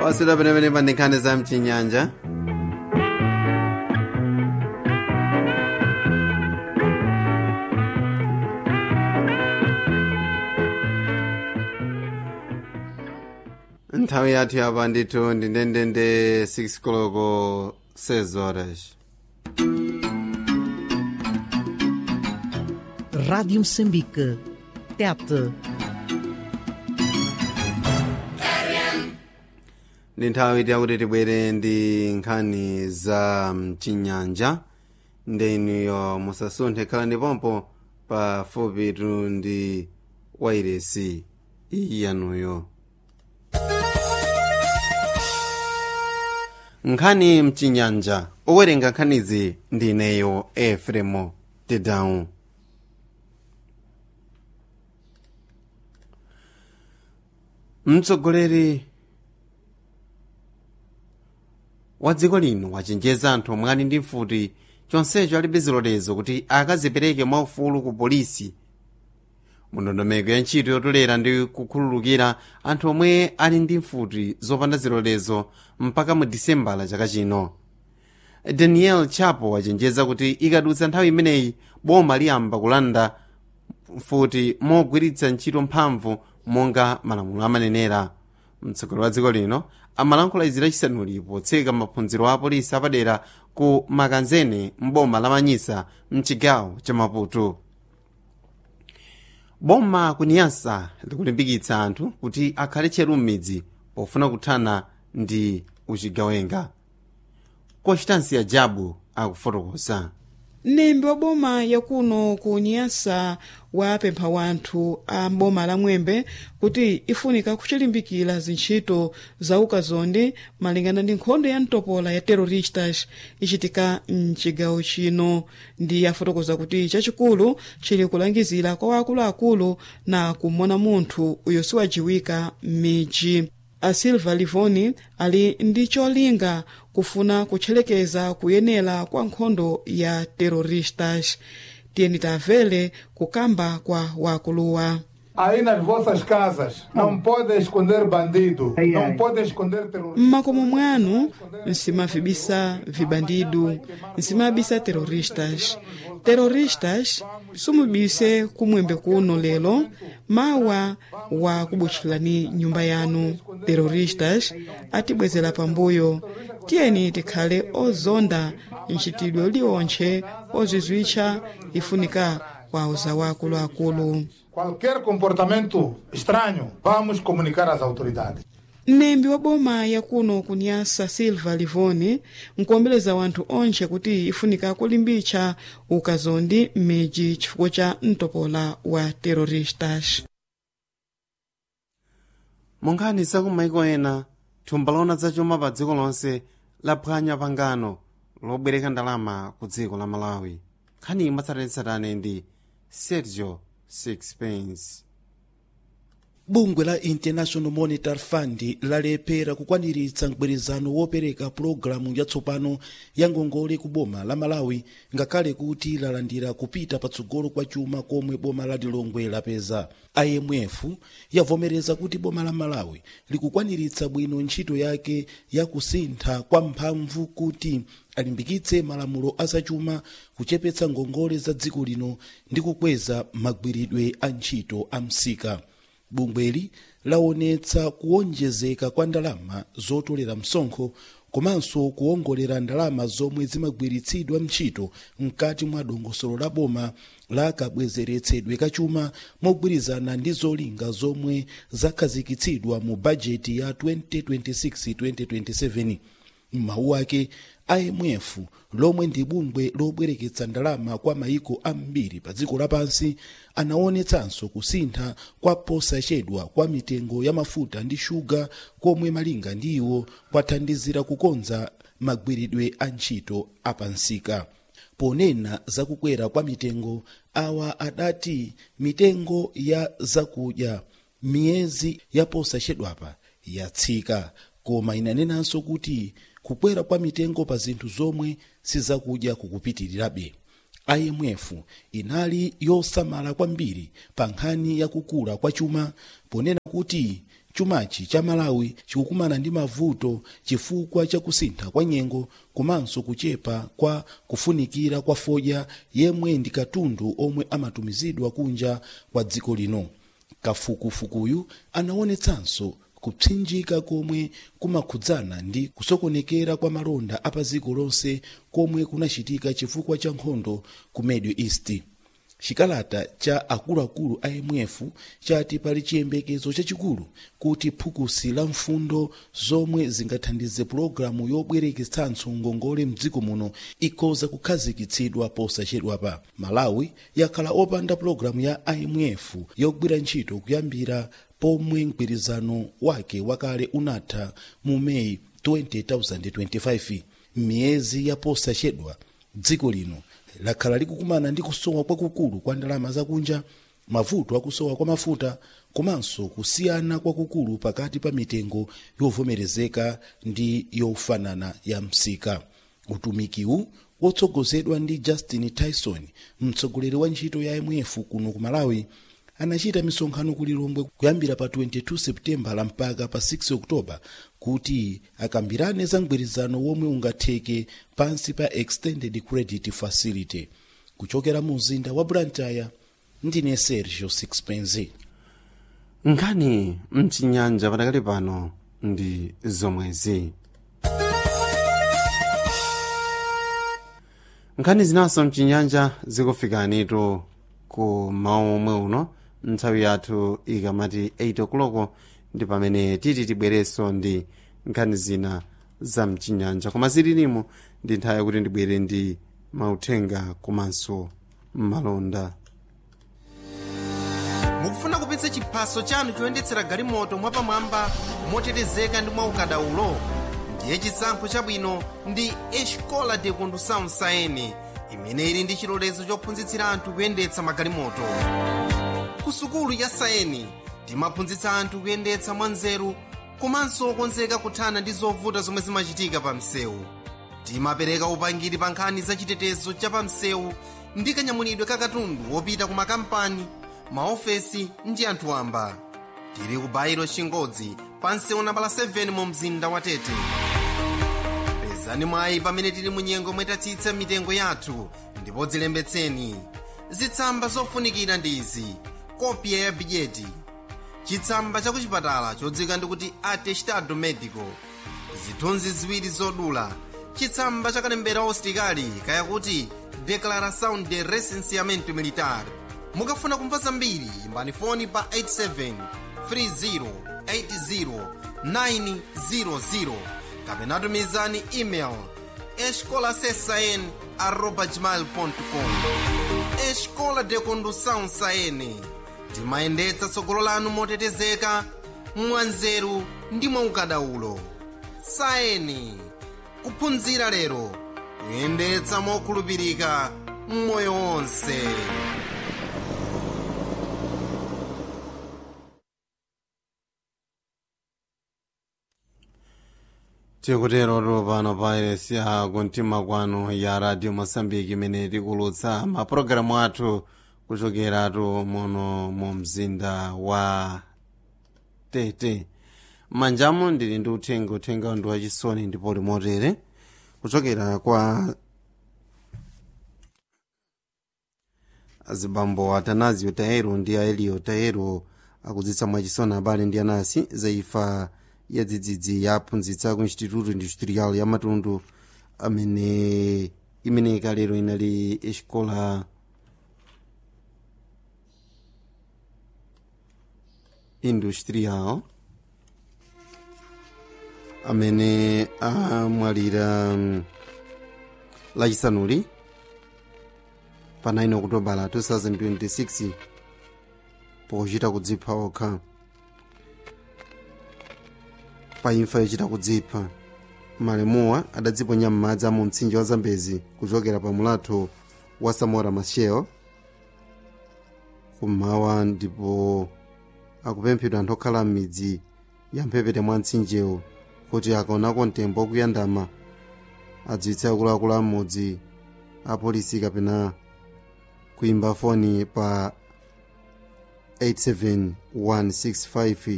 oswera penepene pa nkhani za mchinyanja nthawi yathu yapa ndithu ndi ndendende 6 koloko 6 horas Rádio Moçambique. Tete. ndi nthawi tiyakuti tibwere ndi nkhani za mchinyanja ndeniyo musasunthe khala ndipompo pafupitu ndi wairesi iyi yanuyo nkhani mchinyanja owerenga nkhanizi ndi ineyo efremo tedawu mtsogoleri wa dziko lino wachenjeza anthu omwe ali ndi mfuti chonsecho alibe zilolezo kuti akazipereke mwaufulu ku polisi mundondomeko ya ntchito yotolera ndi kukhululukira anthu omwe ali ndi mfuti zopanda zilolezo mpaka mu disembala chaka chino daniel chapo wachenjeza kuti ikadutsa nthawi imeneyi boma liyamba kulanda mfuti mogwiritsa ntchito mphamvu monga malamulo amanenera mtsogoleri wa dziko lino amalankhula izi lachisanuli potseka maphunziro a apolisi apadera ku makanzene mboma la manyisa mchigawo cha maputo boma kuniyasa likulimbikitsa anthu kuti akhale tcheru m'midzi pofuna kuthana ndi uchigawenga constansia jabu akufotokoza mnembi wa boma yakuno ku nyasa wapempha wanthu a boma la mwembe kuti ifunika kuchilimbikira zintchito za ukazondi malingana ndi nkhondo ya mtopola ya terroristas ichitika mchigawo chino ndi afotokoza kuti chachikulu chili kulangizira kwa wakuluakulu na kumona munthu uyo siwajiwika m'midzi a silva livoni ali ndi cholinga kufuna kutchelekeza kuyenera kwa nkhondo ya terroristas tiyeni tamvere kukamba kwa wakuluwa Aí nas vossas casas não podem esconder bandido, não podem esconder terrorista. mmakomo mwanu nsimavibisa vibandidu nsimabisa terroristas terroristas sumubise kumwembe kuno lero mawa wa kubutchulani nyumba yanu terroristas atibwezera pambuyo tiyeni tikhale ozonda mchitidwe liwontche ozizwitcha ifunika kwa uzawu akuluakulu Qualquer comportamento estranho, vamos comunicar às autoridades. mnembi wa boma yakuno kunyasa silva livoni nkuombeleza wanthu onse kuti ifunika kulimbitsa ukazondi m'midzi chifukwa cha mtopola wa terroristas monkhani zakumaiko ena thumba lona zachuma pa dziko lonse laphwanya pangano lobwereka ndalama ku dziko la malawi nkhani imwe ndi sergio sixpence bungwe la international monetary fund lalephera kukwaniritsa mgwirizano wopereka pulogalamu yatsopano ya ngongole ku boma la malawi ngakhale kuti lalandira kupita patsogolo kwa chuma komwe boma la lilongwe lapeza imf yavomereza kuti boma la malawi likukwaniritsa bwino ntchito yake ya kusintha kwa mphamvu kuti alimbikitse malamulo azachuma kuchepetsa ngongole za dziko lino ndi kukweza magwiridwe a ntchito a msika bungweli laonetsa kuwonjezeka kwa ndalama zotolera msonkho komanso kuwongolera ndalama zomwe zimagwiritsidwa ntchito mkati mwa dongosolo la boma la kabwezeretsedwe kachuma mogwirizana ndi zolinga zomwe zakhazikitsidwa mu bajeti ya 2026-2027 m'mawu ake imf lomwe ndi bungwe lobwereketsa ndalama kwa maiko ambiri pa dziko lapansi anaonetsanso kusintha kwa posachedwa kwa mitengo ya mafuta ndi shuga komwe malinga ndi iwo kwathandizira kukonza magwiridwe a ntchito apansika ponena zakukwera kwa mitengo awa adati mitengo ya zakudya miyezi ya posachedwapa yatsika koma inanenanso kuti kukwera kwa mitengo pa zinthu zomwe sizakudya kukupitirirabe imf inali yosamala kwambiri pa nkhani yakukula kwa chuma ponena kuti chumachi cha malawi chikukumana ndi mavuto chifukwa cha kusintha kwa nyengo komanso kuchepa kwa kufunikira kwa fodya yemwe ndi katundu omwe amatumizidwa kunja kwa dziko lino kafukufukuyu anaonetsanso kupsinjika komwe kumakhudzana ndi kusokonekera kwa malonda apadziko lonse komwe kunachitika chifukwa cha nkhondo ku middle east chikalata cha akuluakulu a imf chati pali chiyembekezo chachikulu kuti phukusi la mfundo zomwe zingathandize pulogalamu yobwereketsanso ngongole mdziko muno ikhoza kukhazikitsidwa posachedwapa malawi yakhala opanda pulogalamu ya imf yogwira ntchito kuyambira pomwe mgwirizano wake wakale unatha mu meyi 2025 m'miyezi ya posachedwa dziko lino lakhala likukumana ndi kusowa kwakukulu kwa ndalama zakunja mavuto akusowa kwa mafuta komanso kusiyana kwakukulu pakati pa mitengo yovomerezeka ndi yofanana ya msika utumikiwu wotsogozedwa ndi justin tyson mtsogoleri wa ntchito ya imf kuno ku malawi anachita misonkhano ku lilongwe kuyambira pa 22 seputembala mpaka pa 6 oktoba kuti akambirane za mgwirizano womwe ungatheke pansi pa extended credit facility kuchokera mu mzinda wa blantyre ndine sergio sixpenzi nkhani mchinyanja patakali pano ndi zomwezi nkhani zinaso mchinyanja zikufikanitu ku mawu omwe uno nthawi yathu ikamati 8 o'clock ndi pamene titi tibwerenso ndi nkhani zina za mchinyanja koma zililimo ndi nthawi yakuti ndibwere ndi mauthenga komanso malonda mukufuna kupitsa chiphaso chanu choyendetsera galimoto mwapamwamba motetezeka ndi mwaukadaulo ndiye chisankho chabwino ndi escola de condução saene imene ili ndi chilolezo chophunzitsira anthu kuyendetsa magalimoto ku sukulu ya saeni timaphunzitsa anthu kuyendetsa mwanzeru komanso okonzeka kuthana ndi zovuta zomwe zimachitika pa msewu timapereka upangiri pa nkhani za chitetezo cha pa msewu ndi kanyamulidwe ka katundu wopita ku makampani maofesi ndi anthu wamba tili ku bairo chingodzi pa msewu nambala 7 mu mzinda wa tete pezani mwayi pamene tili mu nyengo mwetatsitsa mitengo yathu ndipo dzilembetseni zitsamba zofunikira ndi izi kopya ya bidyeti chitsamba cha kuchipatala chodzika ndikuti atestado medico zithunzi ziwiri zodula chitsamba cha kalembera usitikali kayakuti declaração de recenseamento militar mukafuna kumva zambiri imbani foni pa 87 30 80 900 kapena tumizani email escolasesn arroba gmail.com escola de condução saene timayendetsa tsogolo lanu motetezeka mwanzeru ndi mwaukadaulo saeni kuphunzira lero kuyendetsa mokhulupirika mmoyo wonse tikuterotu pano pa iresi ya kumtima kwanu ya radio mosambiki imene tikulutsa mapulogalamu athu kuchokeratu muno mu mzinda wa tete m'manjamu ndili ndi uthenga uthenga ndi wachisoni ndipo limotere kuchokera kwa azibambo atanazio taero ndi aelio taero akudzitsa mwachisoni abale ndi anasi za ifa ya dzidzidzi yaphunzitsa ku instituto industrial ya matundu amene imene ikalero inali escola industrial amene amwalira um, lachisanuli pa 9 okutobala 2026 pochita kudzipha okha pa imfa yochita kudzipha malemuwa adadziponya m'madzi a mu mtsinje wa zambezi kuchokera pa mulatho wa samora machel kummawa ndipo akupemphedwa anthu okhala m'midzi ya mphepete mwa mtsinjewo kuti akaonako mtembo wakuyandama adziwitse akuluakulu a m'mudzi apolisi kapena kuimba foni pa 87165